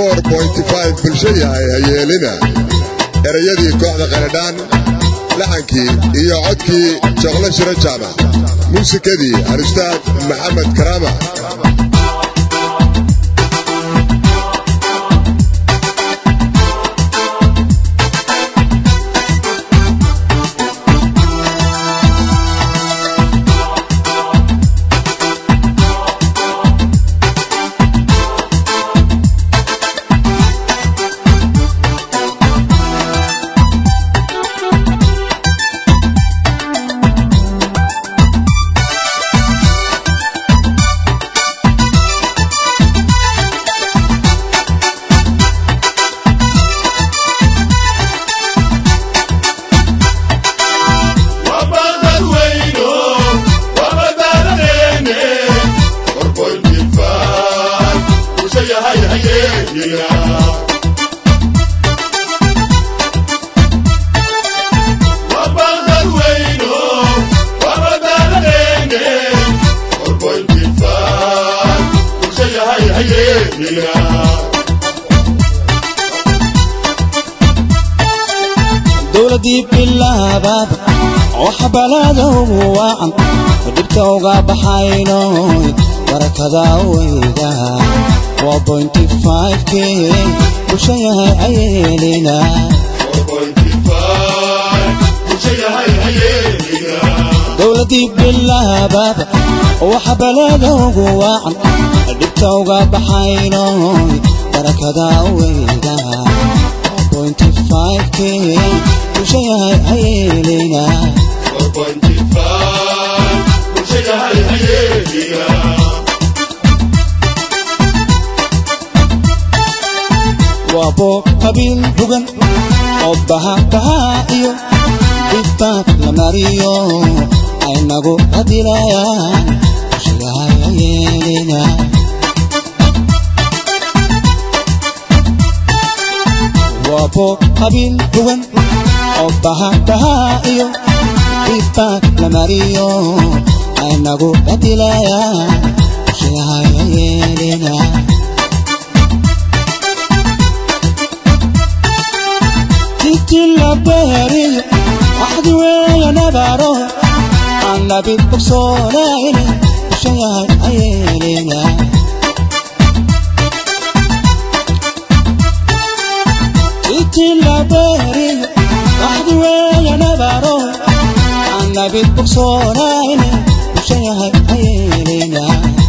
bulsho yahay hayeelina erayadii kooxda qaladhaan laxankii iyo codkii joqlo shiro jaamac muusikadii alustaad maxamed karaama dowladii bilaabaad oo xabalaada ugu waacan dhibta uga baxayno barakada weyda waa bointy five-k bulsho yahay ayeelina dowladii bilaabaad oo xabalaada ugu waacan dhibta uga baxayno barakada weyda bointy five-k bulsho yahay ayeelina waa boob qabiil bugan oo bahabahaa iyo dhibbaab la mariyo aynagu adilayaan bulsho yahay ayeelina waa boob qabiil bugan oo bahabahaa iyo dhibbaab la mariyo aynagu adilayaan bulsho yahay ayeelina tilabeeriyo waxdi weeya nabaro aan nabid bogsoonayne bulsho yahay ayeelina tilabeeriyo waxdi weeya nabaro aan nabid bogsoonayne bulsho yahay ayeelina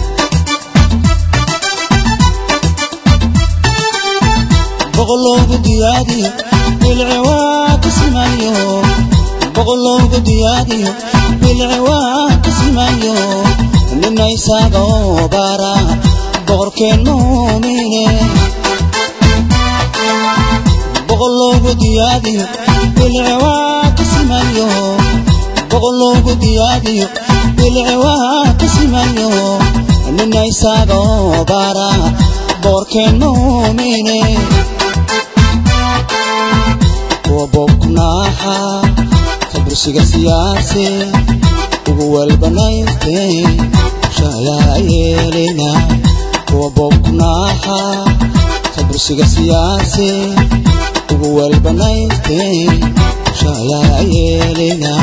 boqolowgu diyaadiyo bilci waa ka simayo boqolowgu diyaadiyo bilci waa ka simayo nina isagoo bara boqorkeen muumine boqolowgu diyaadiyo bilci waa ka simayo boqolowgu diyaadiyo bilci waa ka simayo nina isagoo bara boqorkeen muumine wabobnaaxa kabursiga siyaase ugu walbanayste shayaa yeelina wabobnaaxa kabursiga siyaase ugu walbanayste shayaa yeelina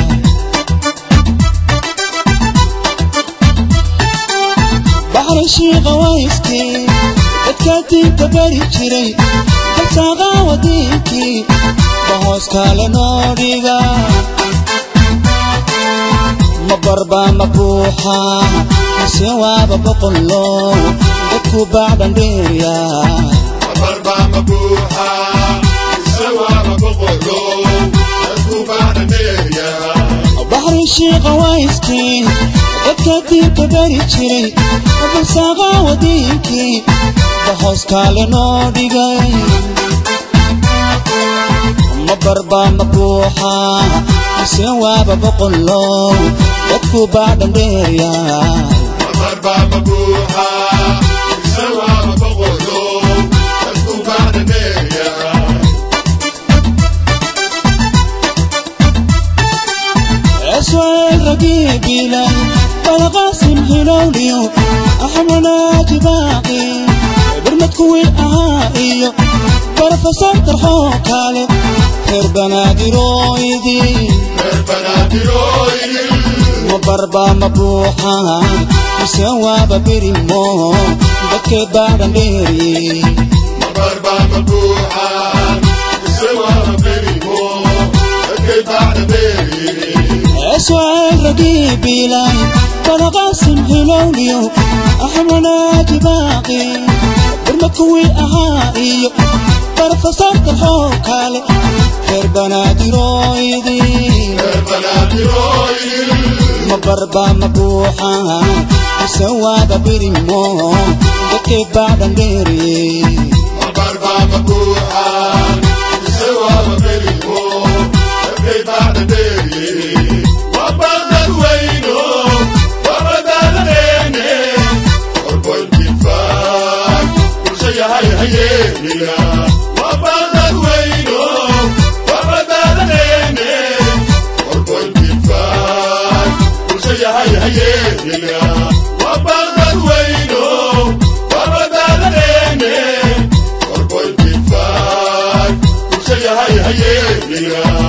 baxri shiiqa wayske dadka diinta bari jiray kalsaaqa wadiinkii bahoos kale noo dhiga ma barba ma buuxa mise waaba boqollo dadku bacdan dheerya baxri shiiqa wayskii dadka diinta bari jiray balsaaqa wadiinkii bahoos kale noo dhigay ma barba ma buuxa mise waaba boqollo dadku bacdan dheerya اسوال رقيب إلهي بلا قاسم هلوليو أحمد باقي برمة barmad kuwii ahaa iyo barofesor tarxoo kale reer banaadirooydii ma barba ma buuxa mise waaba birimo dadkee baadhan dheeriye اسوال رقيب إلهي فلقاسم هلوليو أحمناك باقي برمكوي أهائي برفصلت الحوكالي خير بنادي رويدي ما بربا مبوحا سواد بريمو دكي بعد نديري Yeah.